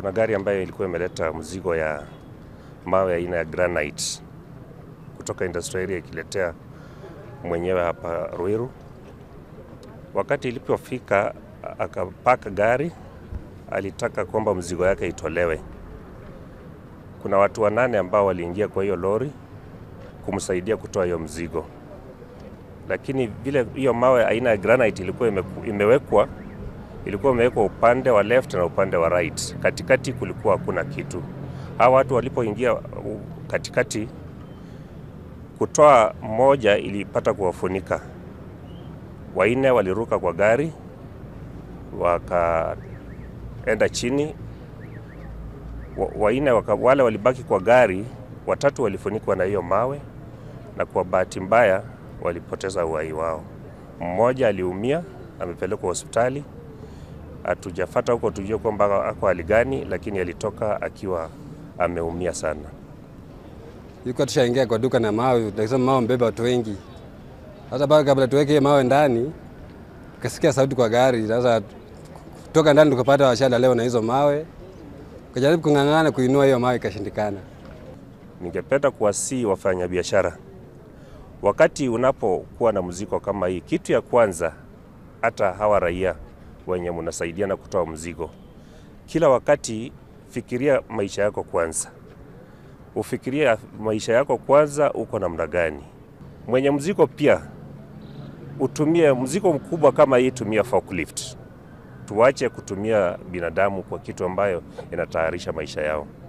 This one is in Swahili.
Kuna gari ambayo ilikuwa imeleta mzigo ya mawe aina ya granite kutoka industrial area ikiletea mwenyewe hapa Ruiru. Wakati ilipofika akapaka gari, alitaka kwamba mzigo yake itolewe. Kuna watu wanane ambao waliingia kwa hiyo lori kumsaidia kutoa hiyo mzigo, lakini vile hiyo mawe aina ya granite ilikuwa ime, imewekwa ilikuwa imewekwa upande wa left na upande wa right. Katikati kulikuwa hakuna kitu. Hawa watu walipoingia katikati, kutoa mmoja ilipata kuwafunika, waine waliruka kwa gari wakaenda chini, waine waka, wale walibaki kwa gari, watatu walifunikwa na hiyo mawe, na kwa bahati mbaya walipoteza uhai wao. Mmoja aliumia, amepelekwa hospitali hatujafata huko tujue kwamba ako hali gani, lakini alitoka akiwa ameumia sana. Yuko tushaingia kwa duka na mawe, tukasema mawe mbeba watu wengi. Sasa bado kabla tuweke mawe ndani, kasikia sauti kwa gari. Sasa kutoka ndani tukapata washala leo na hizo mawe, kajaribu kung'ang'ana kuinua hiyo mawe, ikashindikana. Ningependa kuwasihi wafanyabiashara, wakati unapokuwa na mzigo kama hii, kitu ya kwanza, hata hawa raia wenye mnasaidiana kutoa mzigo, kila wakati fikiria maisha yako kwanza, ufikiria maisha yako kwanza, uko namna gani. Mwenye mzigo pia utumie mzigo mkubwa kama hii, tumia forklift. Tuache kutumia binadamu kwa kitu ambayo inatayarisha maisha yao.